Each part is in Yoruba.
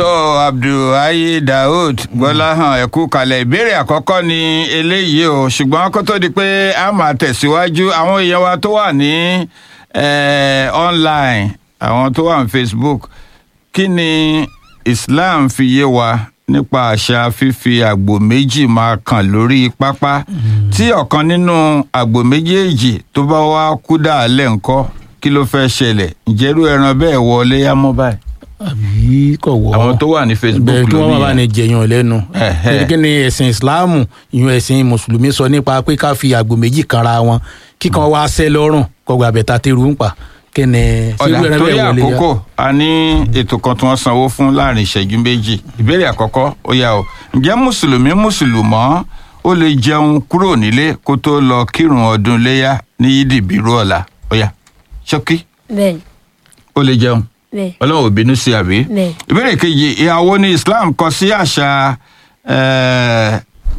tó abdulhayi daoud gbọ́láhàn ẹ̀kú kalẹ̀ ìbéèrè àkọ́kọ́ ni eléyìí o ṣùgbọ́n kó tó di pé a máa tẹ̀síwájú àwọn èèyàn wa tó wà ní eh, online àwọn tó wà ní facebook kí ni islam fi yé wa nípa àṣà fífi àgbò méjì máa kàn lórí pápá tí ọ̀kan nínú àgbò méjèèjì tó bá wá kú dàálẹ̀ ńkọ́ kí ló fẹ́ ṣẹlẹ̀ ǹjẹ́rú ẹran bẹ́ẹ̀ wọlé yá mọ́ báyìí àbí kò wọ́ àwọn tó wà ní facebook bẹ́ẹ̀ kí wọ́n má lónìí bàa ní jẹyàn lẹ́nu Ẹ̀hẹ́. Torí kí ni ẹ̀sìn ìsìláàmù ìyún ẹ̀sìn mùsùlùmí sọ nípa pé ká fi àgbò méjì kanra wọn kíkan wá sẹ́ lọ́rùn kọgbà bẹ̀ta tẹ́rù ń pa kí ni ọ̀dà ṣerú ẹran torí bẹ́ẹ̀ wọlé yá? àkókò a ní ètò kan tí wọ́n sanwó fún láàrin ìṣẹ́jú méjì ìbéèrè àkọ́kọ́ ó yá o ǹjẹ́ mùsùlùmí mùsùlùmọ́ ó lè jẹun kúrò nílé kó tó lọ kírun ọdún léyà ní yídì bírú ọ̀la ó yá ṣókí bẹ́ẹ̀ ó lè jẹun bẹ́ẹ̀ ọlọ́run ò bínú sí àbí. bẹ́ẹ̀ ìbéèrè kejì ìhàwó ní islam kọ sí àṣà eh,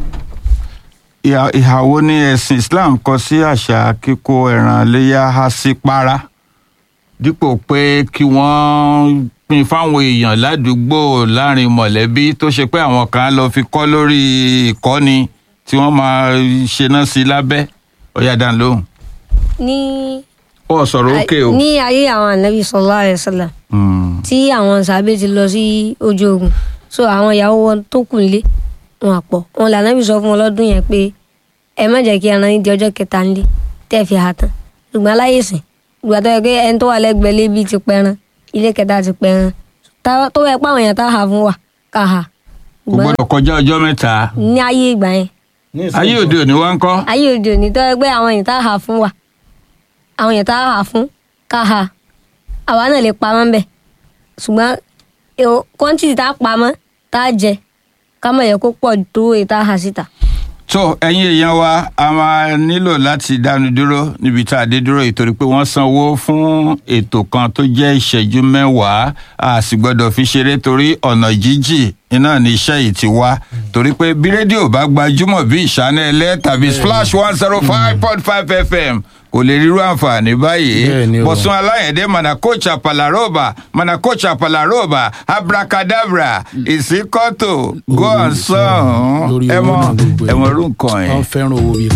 ìhà- ìhàwó ní ẹ̀sìn islam kọ sí àṣà kíkó ẹran léyà há sí para dípò pé kí wọ́n pín fáwọn èèyàn ládùúgbò láàrin mọ̀lẹ́bí tó ṣe pé àwọn kan lọ fi kọ́ lórí ìkọ́ni tí wọ́n máa ṣe náà sí lábẹ́ ọ̀yá dán lóhùn. ní ó sọ̀rọ̀ òkè o. ní ayé àwọn ànábì sallallahu alaihi wasallam Mm. tí àwọn sàbẹ ti lọ sí ojú ogun so àwọn ìyàwó wọn tó kù nílé wọn àpọ̀ wọn lànàbì sọ fún wọn lọ́dún yẹn pé ẹ má jẹ́ kí ẹran yín di ọjọ́ kẹta nílé tẹ́ fi hà tán ṣùgbọ́n aláyè sìn ìgbà tó yẹ pé ẹni tó wà lẹ́gbẹ̀ẹ́ lébi ti pẹran ilé kẹta ti pẹran Tá- tó yẹ pé àwọn èèyàn tá a hà fún wa ká hà kò gbọ́dọ̀ kọjá ọjọ́ mẹ́ta. ní ayé ìgbà yẹn ayé òde òní wá ń kọ́. ayé òde òní tó yẹ pé àwọn èèyàn tá a hà fún wa àwọn èèyàn tá a hà fún ká hà àwa náà lè pamọ́ bẹ́ẹ̀ ṣùgbọ́n kọ́ńtì tá a pamọ́ tá a jẹ ká mọ̀ yẹ kó pọ̀ tó èyí tá a hà síta. tó ẹ̀yin èèyàn wa a máa nílò láti dánu dúró níbi tá a dé dúró yìí torí pé wọ́n sanwó fún ètò kan tó jẹ́ ìṣẹ́jú mẹ́wàá a sì gbọ́dọ̀ fi ṣeré torí ọ̀nà jíjì iná ní iṣẹ́ yìí ti wá torí pé bí rédíò bá gbajúmọ̀ bí ìṣánẹ́lẹ̀ tàbí splash one zero five point five fm kò lè rírú àǹfààní báyìí Bẹ́ẹ̀ni o. bọ̀sùn aláyẹ̀dẹ́ manakocha palaroba manakocha palaroba abracadabra ìsíkọ́tò gọ́ọ̀sán lórí ẹ owó mọ náà gbogbo ẹ mọ orú nǹkan wọ́n yẹn. fẹ́ràn owó bíi